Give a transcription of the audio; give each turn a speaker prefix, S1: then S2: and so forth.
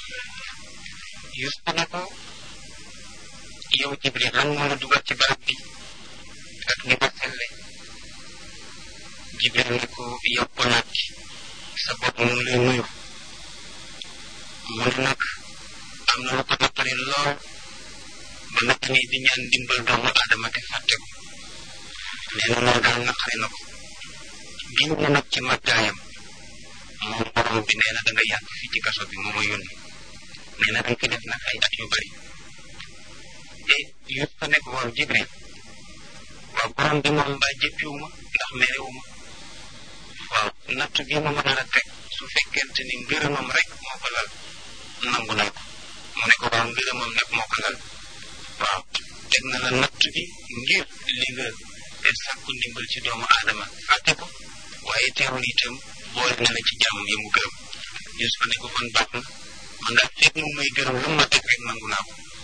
S1: Yuusufa ne ko yow Jibril lan moo la dugal ci barab bi ak ni nga selle Jibril ne ko yow ko naat sa bopp mu ngi lay nuyu mu ne nag am na lu ko nattari lool ba natt ni di ñaan dimbal doomu aadama te fàtte ko nee na loolu daal naqari na ko giñ na nag ci màggaayam moom borom bi nee na da nga yàgg fii ci kaso bi moo ma yónni nee na da nga fi def nag ay at yu bari te yëpp fa nekk waaw Jibril waaw borom bi moom mbaa jëppiwuma ndax merewuma waaw natt bi ma mën a teg su fekkente ni ngërëmam rek moo ko lal nangu na ko mu ne ko waaw ngërëmam nag moo ko lal waaw teg na la natt bi ngir li nga te sàkku ndimbal ci doomu aadama fàtte ko waaye teewul itam boole na la ci jàmm yi mu gërëm Yuusufa ne ko kon baax na man daal fekk mu may gërëm lu ma teg rek nangu naa ko